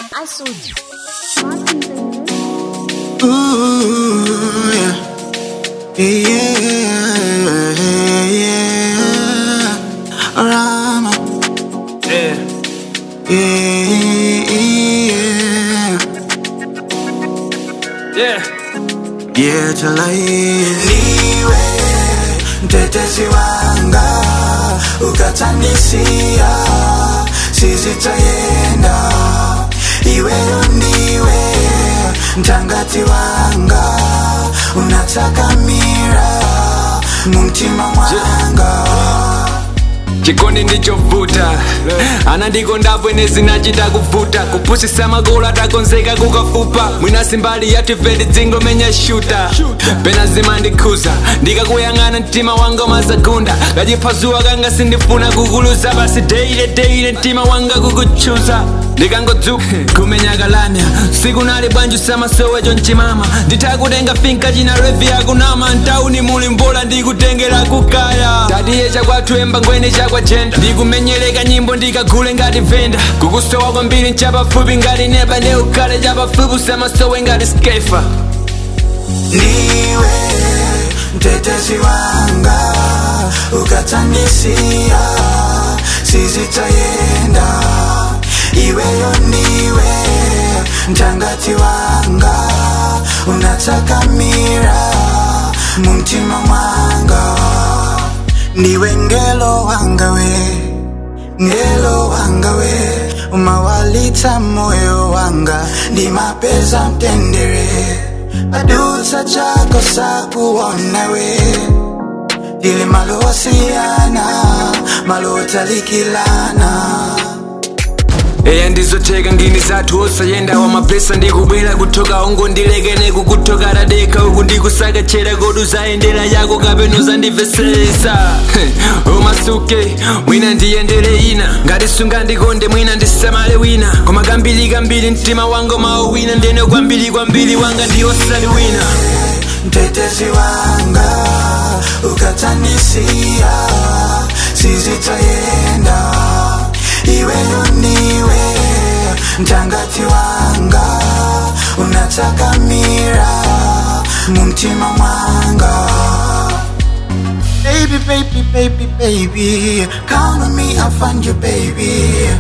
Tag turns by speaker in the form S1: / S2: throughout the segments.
S1: Açude.
S2: Ooh, yeah. Yeah, yeah. Rama.
S3: Yeah.
S2: Yeah,
S3: Yeah.
S2: yeah, talai. Niwe, mtetezi wanga, ukatanisia, sisi tayenda. Iweyo ndiwe, mtangati wanga, unataka mira, mumtima mwanga.
S3: chikondi ndichovuta anandikondapo ine zinachita kuvuta kupusisa magulu atakonzeka kukafupa mwina simbali yatifedi dzingo menya shuta pena zimandikhuza ndikakuyang'ana mtima wanga umazagunda kachiphazuwa kanga sindifuna kukuluza basi deile deile mtima wanga kukuchuza ndikangodzuka kumenya kalanya siku nali bwanji usamasowecho mchimama nditakutenga finka china revi yakunama ntauni muli mbola ndikutengera kukaya tatiye chakwathu emba ngweni chakwajenda ndikumenyereka nyimbo ndikagule ngati venda kukusowa kwambiri nchapafupi ngati neba neukhale chapafupi usamasowe ngati skefa
S2: niwe mtetezi wanga ukatanisia sisi tayenda iweyo ndiwe mtangati wanga unataka mira mumtima mwanga ndiwe ngelo wanga we ngelo wanga we umawalita moyo wanga ndimapeza mtendere adusa chako sakuona we ili malowasiyana malotalikilana
S3: eya ndizotheka ngini zathu osayenda wamapesa ndikubwera kuthoka ungo ndilekene kukuthoka tadekha uku ndikusakachera kodi uzayendera yako kapena uzandivesesa umasuke mwina ndiyendere ina ngati sungandikonde mwina ndisamale wina koma kambiri kambiri mtima wanga mawu wina ndene kwambiri kwambiri wanga ndiosali wina
S2: mtetezi wanga ukatanisia sizitayenda iweyo ndiwe mtangati wanga unataka mira mumtima mwanga Baby, baby, baby, baby, count on me, I'll find you, baby.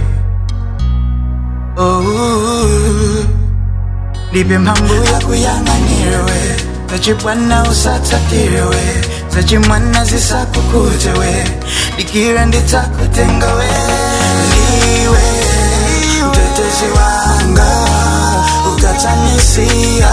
S2: Oh, ndipe mphamvu yakuyang'anirewe zachibwana usatatirewe zachimwana zisakukutewe dikira nditakutengawe ndiwe mtetezi wanga ukatanisia